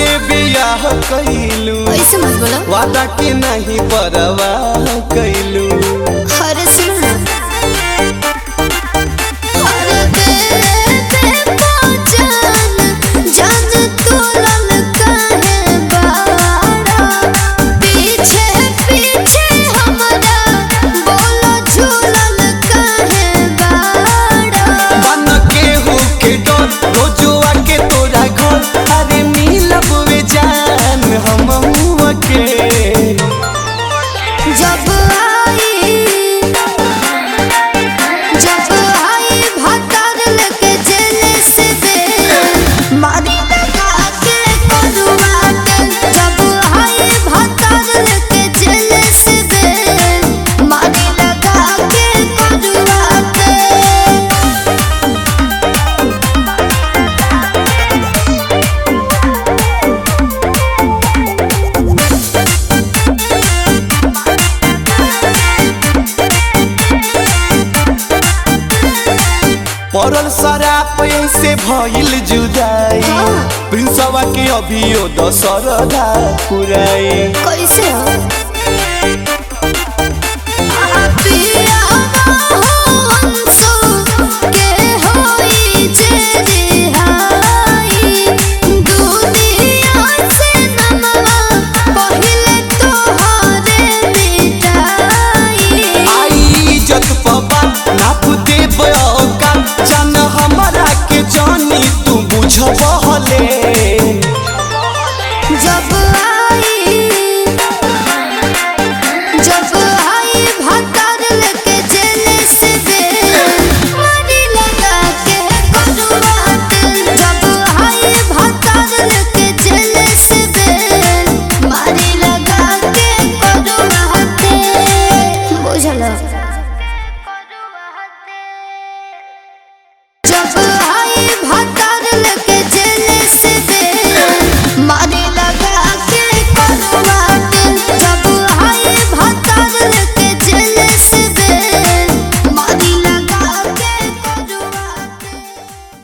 से बियाह कैलू ऐसे मत बोलो वादा के नहीं परवाह कैलू हर सुन हर दे पहचान जान तोलन काहे बाड़ा पीछे पीछे हमरा बोलो झूलन काहे बाड़ा बन के हो के डर रोजुआ के तोरा घर अरे मिलब वे जान हम के जब आई जब आई भतर लेके जेल से दे मारी लगा के करुआ के जब आई भतर लेके जेल से दे मारी लगा के करुआ के पड़ल शराब से भइल जुदाई हाँ। प्रिंसवा के अभियो दशरदा पुराई कैसे हो